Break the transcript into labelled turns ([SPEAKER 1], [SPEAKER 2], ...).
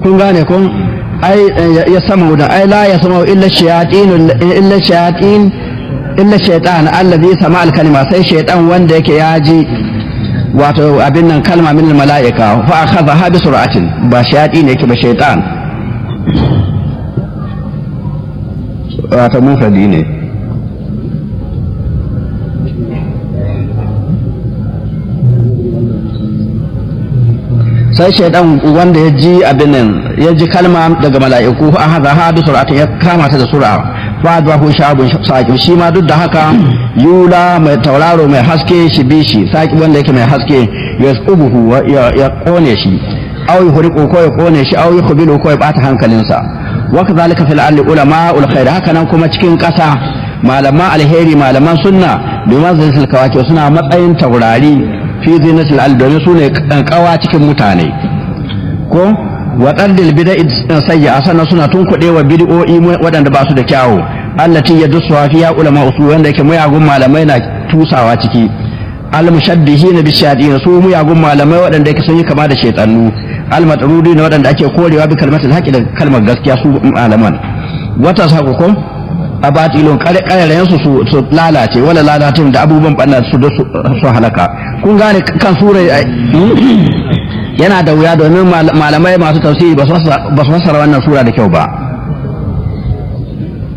[SPEAKER 1] kun gane kun ai ya sama da ai la ya sama illa shayatin illa shayatin illa shaytan allazi sama al kalima sai shaytan wanda yake ya ji wato abin nan kalma min al malaika fa akhadha bi sur'atin ba shayatin yake ba shaytan wato mufradi ne sai shaidan wanda ya ji abin nan ya ji kalma daga mala'iku a haza ha bi sur'atin ya kama ta da sur'a fa da hu shabun saqi shi ma duk da haka yula mai tauraro mai haske shi bi shi saqi wanda yake mai haske yasqubuhu ya kone shi aw yuhriqu ko ya kone shi aw yukhbilu ko ya bata hankalinsa wa kadhalika fil ardi ulama ul khair haka nan kuma cikin kasa malaman alheri malaman sunna bi manzilil kawaki suna matsayin taurari fi zinatul al domin su ne kawa cikin mutane ko waɗandil bida'i sayya sannan suna tunkuɗe wa bid'o'i waɗanda ba su da kyawu allati yadussu fiya ulama usul wanda yake muyagun malamai na tusawa ciki al mushabbihin bi shayadin su muyagun malamai waɗanda yake sun yi kama da shaytanu al matrudi ne waɗanda ake korewa bi kalmatul haqi da kalmar gaskiya su malaman wata sako ko a batilon ƙarerayen su su lalace wala lalatin da abubuwan ɓanna su su halaka kun gane kan sura yana da wuya domin malamai masu tafsiri ba su fassara wannan sura da kyau ba